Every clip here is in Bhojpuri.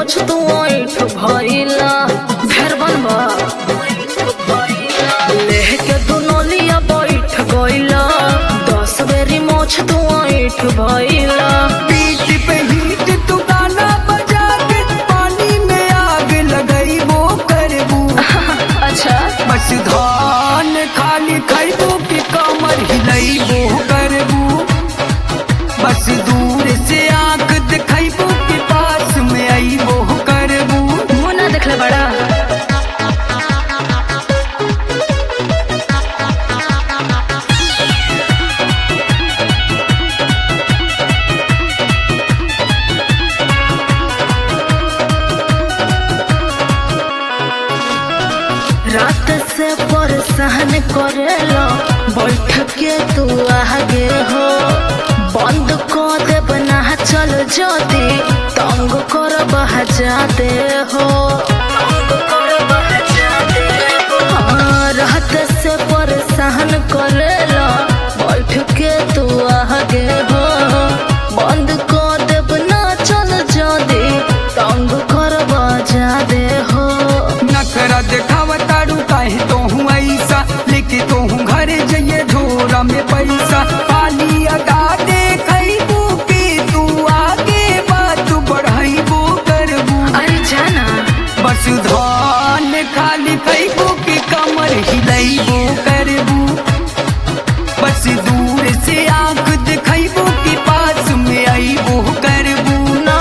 मोछ तू ऐठ भइला ढेर बनबा लेह के दुनोलिया बैठ गइला दस बेरी मोछ तू ऐठ भइला पीठ पे हीट तू गाना बजा के पानी में आग लगई वो करबू अच्छा बस धान खाली खैबू कि कमर हिलैबू करबू बस दूर से आंख दिखैबू कि पास में अइबो करबू मुँह ना देखले बड़ा रात से परेशान करेलो बैठ के तू आगे हो बंद कर दे बना चल जदी तंग कर जाते हो हाँ, रात से परेशान करेलो बैठ के तू आगे हो बंद कर दे बना चल जदी तंग कर जाते हो नखरा देखावा तारू काहे तो हूँ ऐसा लेके तो हूँ घर जइए झोरा में पैसा पाली अदा देखैबू कि तू आगे बात बढ़ैबू करबू अरे जाना बस धान खाली खैबू कि कमर हिलैबू करबू बस दूर से आंख दिखैबू कि पास में अइबू करबू ना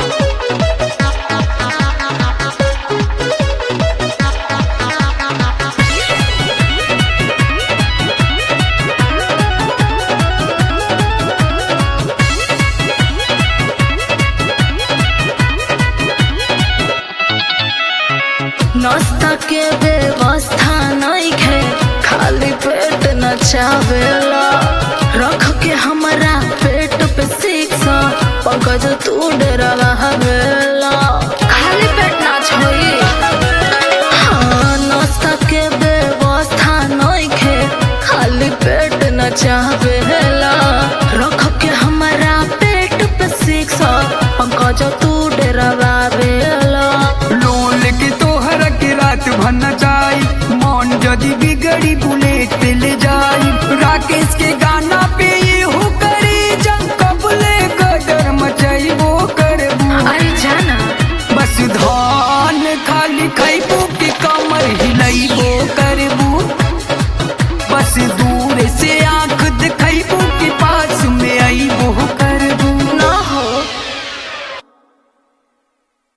नाश्ता के व्यवस्था नहीं है खाली पेट न चावेला रख के हमारा पेट पे शिक्षा पंकज तू डरा हवेला खाली पेट ना छोई हाँ नाश्ता के व्यवस्था नहीं है खाली पेट न चावेला रख के हमारा पेट पे शिक्षा पंकज तू डरा वेला लोन के तोहर के रात भर न जाई मन जदी बिगड़ी बुलेट पे ले जाई राकेश के